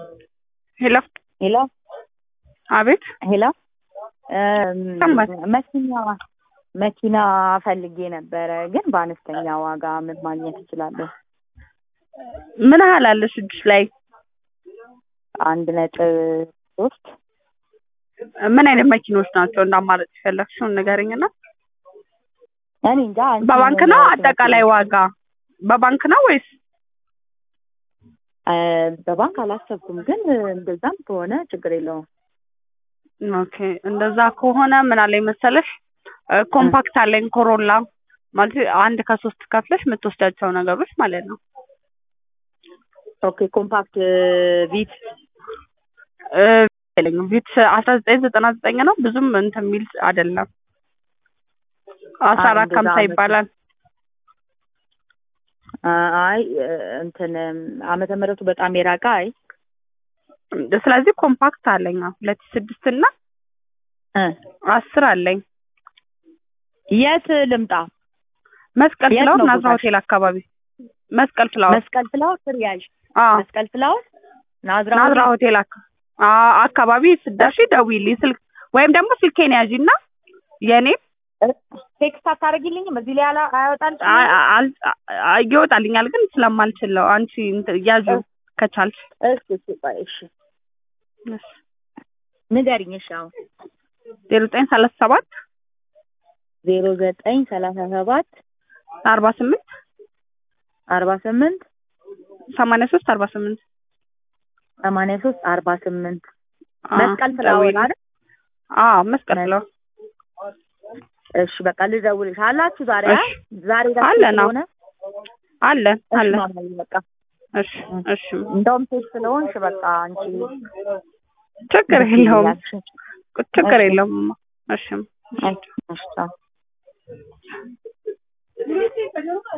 ሄሎ ሄሎ አቤት ሄሎ ሰማኝ። መኪና መኪና ፈልጌ ነበረ፣ ግን በአነስተኛ ዋጋ ምን ማግኘት እችላለሁ? ምን ያህል አለሽ እጅሽ ላይ? አንድ ነጥብ ሶስት ምን አይነት መኪኖች ናቸው እንደ አማራጭ የፈለግሽውን ንገረኝና። እኔ እንጃ። አንቺ በባንክ ነው ምን አጠቃላይ ዋጋ? በባንክ ነው ወይስ እ በባንክ አላሰብኩም፣ ግን እንደዛም ከሆነ ችግር የለውም። ኦኬ እንደዛ ከሆነ ምን አለኝ መሰለሽ እ ኮምፓክት አለኝ ኮሮላ ማለት አንድ ከሶስት ከፍለሽ የምትወስዳቸው ነገሮች ማለት ነው። ኦኬ ኮምፓክት ቪት እ የለኝም ቢት አስራ ዘጠኝ ዘጠና ዘጠኝ ነው ብዙም እንትን የሚል አይደለም። አስራ አራት እንደዛ ከሀምሳ አመት- ይባላል። አይ እንትን ዓመተ ምሕረቱ በጣም የራቀ አይ ስለዚህ ኮምፓክት አለኝ አዎ። ሁለት ሺህ ስድስት እና እ አስር አለኝ። የት ልምጣ? መስቀል የት ፍላወር ነው ናዝራ ቦታሽ? ሆቴል አካባቢ መስቀል ፍላወር መስቀል ፍላወር ስር ያዥ አዎ መስቀል ፍላወር ናዝራ ናዝራ ሆቴል? ሆቴል አካ- አ አካባቢ ስትደርሺ ደውዪልኝ ስልክ ወይም ደግሞ ስልኬን ያዢና የኔ ቴክስት አታደርጊልኝም? እዚህ ላይ አላ- አያወጣልሽም? አ- አ- አል- አ- ይወጣልኛል ግን ስለማልችል ነው። አንቺ እንትን ያዢው ከቻልሽ እሺ እሺ ቆይ እሺ ንገሪኝ። እሺ አሁን ዜሮ ዘጠኝ ሰላሳ ሰባት ዜሮ ዘጠኝ ሰላሳ ሰባት አርባ ስምንት አርባ ስምንት ሰማንያ ሶስት አርባ ስምንት ሰማንያ ሶስት አርባ ስምንት መስቀል ፍላወር አይደል? አዎ መስቀል ፍላወር እሺ በቃ ልደውልሽ አላችሁ ዛሬ አ? እሺ። ዛሬ ደስ አለን፣ አዎ። ስለሆነ አለን እሺ አለን ማማዬ በቃ እሺ እሺ እንደውም ሴት ስለሆንሽ በቃ አንቺ ችግር ደስ የለውም ይላልሽ። ችግር እሺ። የለውም እሺ እሺ እሺ ቻው።